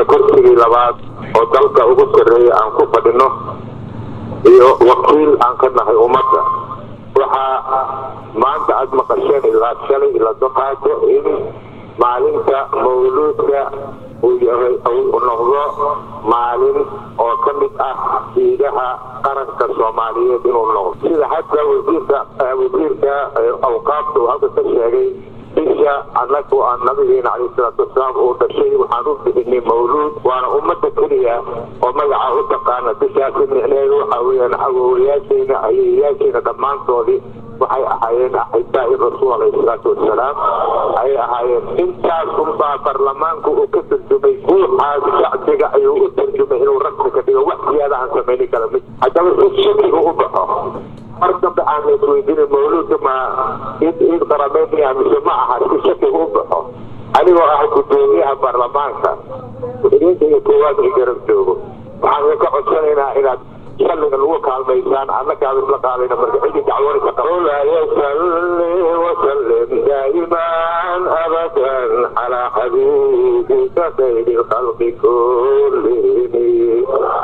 kursigii labaad oo dalka ugu sarreeya aan ku fadhino iyo wakiil aan ka nahay ummadda waxaa maanta aada maqasheen ilaa shalay la doqaato in maalinta mawluudka uu yahay uu noqdo maalin oo ka mid ah diidaha qaranka soomaaliyeed inuu noqdo sida hadda wasiirka wasiirka awqaafta uu halka ka sheegay bisha annagu aan nabigeena caleyhi salaatu wasalaam uu dhashay waxaan u bixinay mawluud waana ummadda keliya oo magaca u taqaana bishaasi micneheedu waxaa weeyaan awoowayaashayna ayeeyaashayna dhammaantoodii waxay ahaayeen axibaa'i rasuul alayhi salaatu wasalaam ayay ahaayeen intaas unbaa baarlamaanku uu ka turjumay guuxaas shacbiga ayuu u turjumay inuu rasmi ka dhigo wax ziyaada aan samayni kala mid haddaba si shakiga u baxo mar dambe aan la isweydiinin mawluudka ma id id qarameynaya mise ma aha si shakiga u baxo anigoo ah gudoomiyaha baarlamaanka idinka iyo koowaad i garab joogo waxaan ka codsanaynaa inaad shalliga lagu kaalmaysaan annakaaba isla qaadayna marka cidii dacwoonaysa qawlaa yasalli wasallim daa'iman abadan calaa xabiibika khayri lkhalqi kullihim